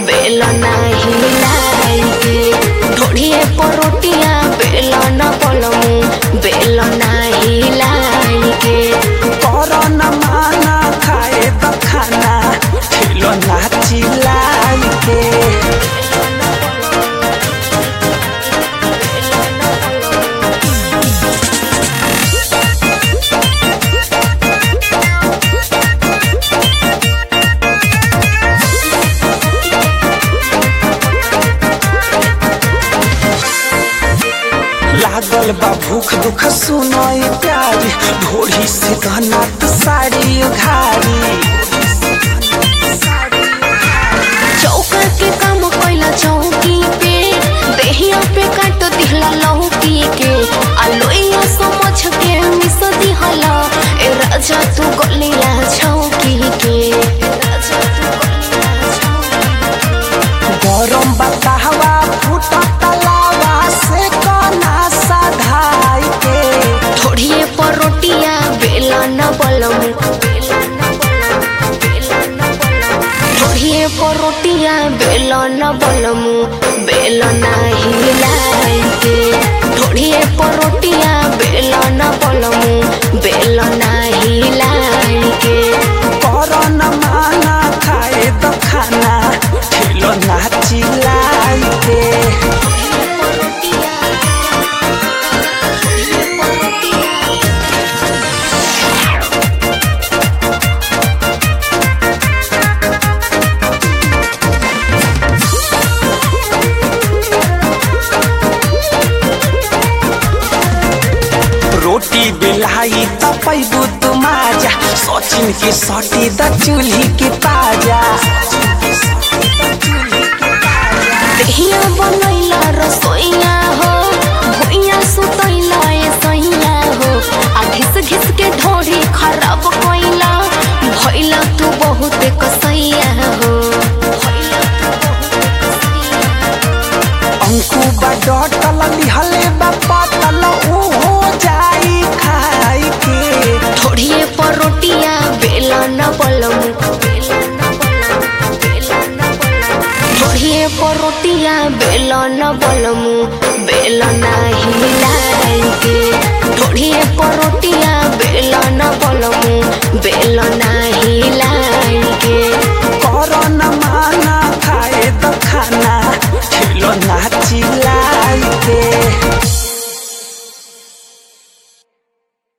बेलना हिलाई के ढोढ़िए परोटिया बेलना पलमू बेलना हिलाई के करन माना खाए द खाना खिलो नाची लाई के लागल बा भूख दुख सुनई प्यारी ढोरी से घनात साड़ी घारी चौका के काम कैला चौकी पे देहिया पे काट दिहला लौकी के आलोइया समझ के मिस दिहला ए राजा तू गलिया छौकी के ए राजा तू गलिया छौकी गरम बताहवा फूटा तलावा से कना सधाई के थोड़िए परोटिया बेला न बलम थोड़िए परोटिया बेला न बलम बेला नाही लाई के थोड़िए परोटिया बेला न बलम बेला नाही लाई के करन माना खाए द खाना खिलो नाची लाई के रोटी बेलाई त पैबू तू माजा सचिन के सटी द चूल्ही के पाजा देहिया बनैला रसोइया हो भुइया सुतैला ए सैया हो आ घिस घिस के ढोढ़ी खराब कैला भैला तू बहुत कसैया हो भइला तू बहुत कसैया अंकु बा डटल लिहले बा पतल ऊ हो जाई खाई के थोड़िए परोटिया बेला न बलम बेला न बलम बेला न बलम थोड़िए परोटिया बेला न बलम बेला नाही लाई के थोड़िए परोटिया बेला न बलम बेला नाही लाई के